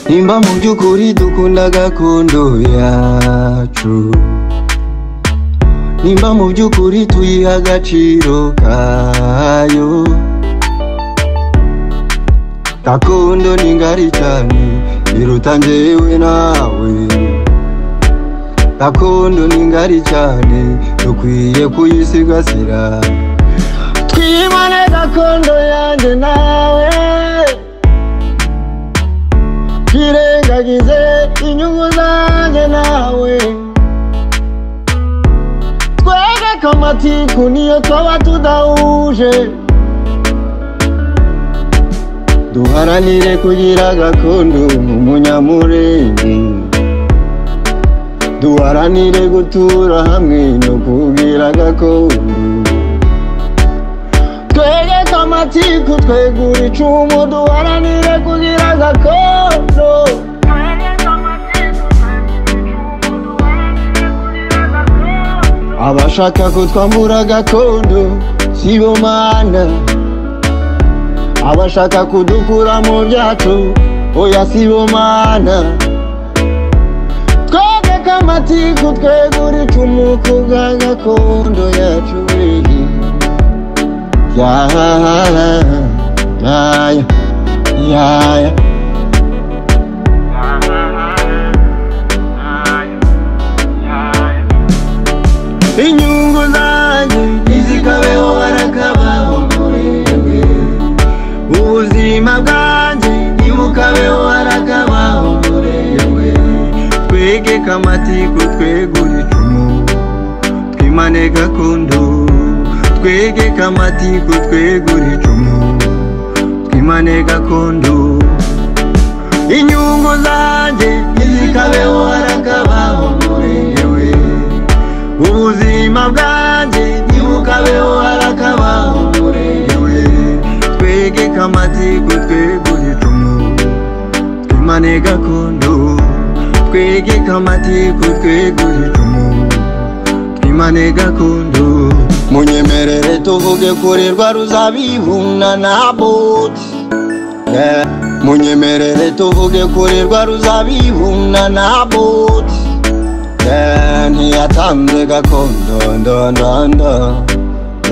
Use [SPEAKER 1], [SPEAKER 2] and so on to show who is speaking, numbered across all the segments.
[SPEAKER 1] nimba mu by'ukuri dukunda gakondo yacu nimba mu by'ukuri tuyiha agaciro kayo gakondo ni ngari cyane iruta njyewe nawe gakondo ni ngari cyane dukwiye kuyisigasira
[SPEAKER 2] twibane gakondo yanjye nawe twirengagize inyungu zanjye nawe twege ko amatiku niyo twaba tudahuje duharanire kugira gakondo mu munyamurenge duharanire gutura hamwe no kugira gakondo twege kamatiku twegura icumu duharanire kugira gakondo abashaka kutwambura gakondo sibo mana abashaka kudukura mu byacu oya sibo mana twege kamatiku twegura icumu kubwa gakondo yacu weyi Yeah, yeah, yeah, yeah. Inyungu zanjye ntizikabeho harakabaho murenge ubuzima bwanjye ntibukabeho harakabaho murenge twege kamatiku twegure icumu twimane gakondo twege kamatiku twegure icumu twimane gakondo inyungu zanjye ntizikabeho harakabaho murengewe ubuzima bwanjye ntibukabeho harakabaho murengewe twege kamatiku twegure icumu twimane gakondo twege kamatiku twegure icumu twimane gakondo munyemerere tuvuge kuri rwa ruzabihuna na buti Yeah. munyemerere tuvuge kuri rwa ruzabihuna na buti Yeah, ntiyatanze gakondo ndondondo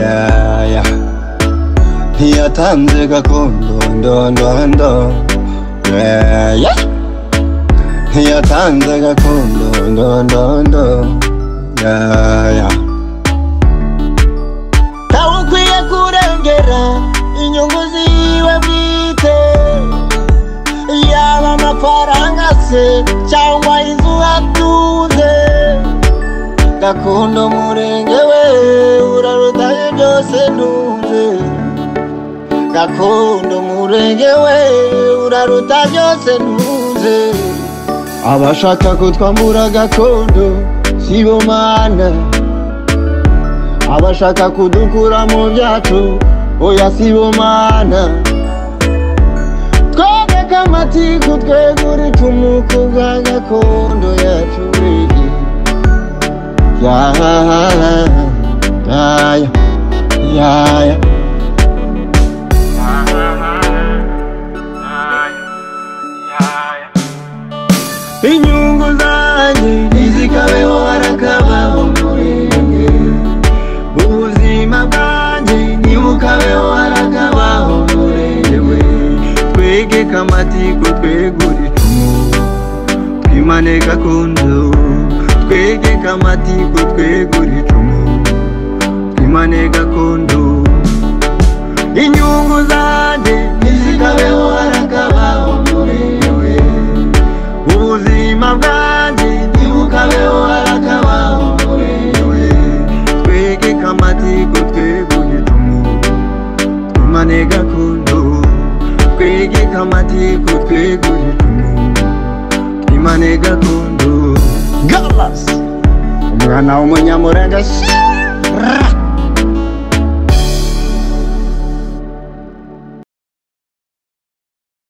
[SPEAKER 2] Yeah, yeah. ntiyatanze gakondo ndondondo Yeah, yeah. ntiyatanze gakondo ndondondo Yeah, yeah. ntawe ukwiye kurengera inyungu ziwe bwite yaba amafaranga se cyangwa inzu atunze gakondo murenge we urarutaye byose ntunze gakondo murenge we uraruta byose ntunze abashaka kutwambura gakondo sibo mana abashaka kudukura mu byacu oya sibo mana twege kamatiku twegura icumu ku bwa gakondo yacu wigi yaya yaya yaya inyungu zanjye ntizikabeho harakabaho murenge ubuzima bwanjye ntibukabeho harakabaho murenge we twege kamatiku twegure icumu twimane gakondo twege kamatiku twegure icumu twimane gakondo inyungu zanjye ntizikabeho harakabaho murenge we ubuzima bwanjye ntibukabeho harakabaho murewe twege kamatiku twegure icumu twimane gakondo twege kamatiku twegure icumu twimane gakondo galas umwana w'umunyamurenge shira